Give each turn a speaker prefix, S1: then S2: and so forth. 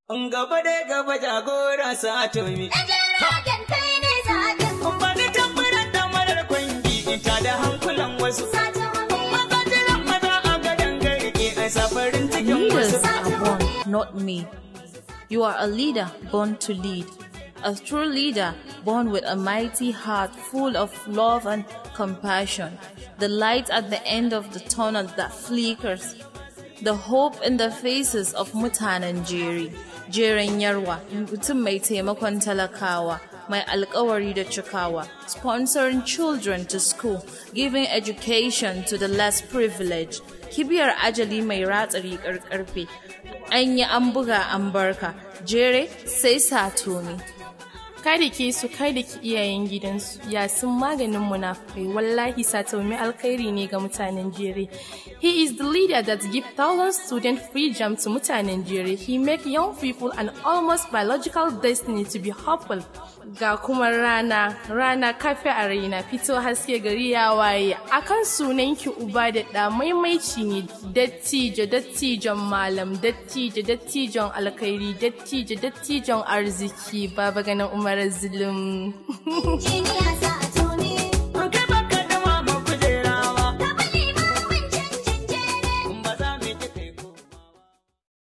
S1: Gaba da gaba jagora satomi.
S2: Ragen kai ne zaɓin
S1: Bani tambarar damarar kwangi ita da hankulan wasu. Maza jiran maza a gadon garke a safarin cikin
S3: Leaders
S1: wasu.
S3: are born, not made. You are a leader born to lead. A true leader born with a mighty heart full of love and compassion. The light at the end of the tunnel that flickers. The hope in the faces of mutanen jeri. Jeren yarwa, mutum mai taimakon talakawa. Mai alkawari da cikawa, sponsoring children to school, giving education to the less privileged, kibiyar ajali mai ratsa riƙar ƙarfe, an yi an buga an barka, jere sai satumi.
S4: kada ke su kada ki iyayen gidansu ya sun maganin munafukai wallahi sataumi alkhairi ne ga mutanen jere he is the leader that give thousand student free jam to mutanen jere he make young people an almost biological destiny to be hopeful ga kuma rana rana kafe a raina fito haske gari ya waye akan sunan ki uba da ɗa maimaici ne dattijo dattijon malam dattijo dattijon alkhairi dattijo dattijon arziki baba ganin umar zulum
S2: jiniya sa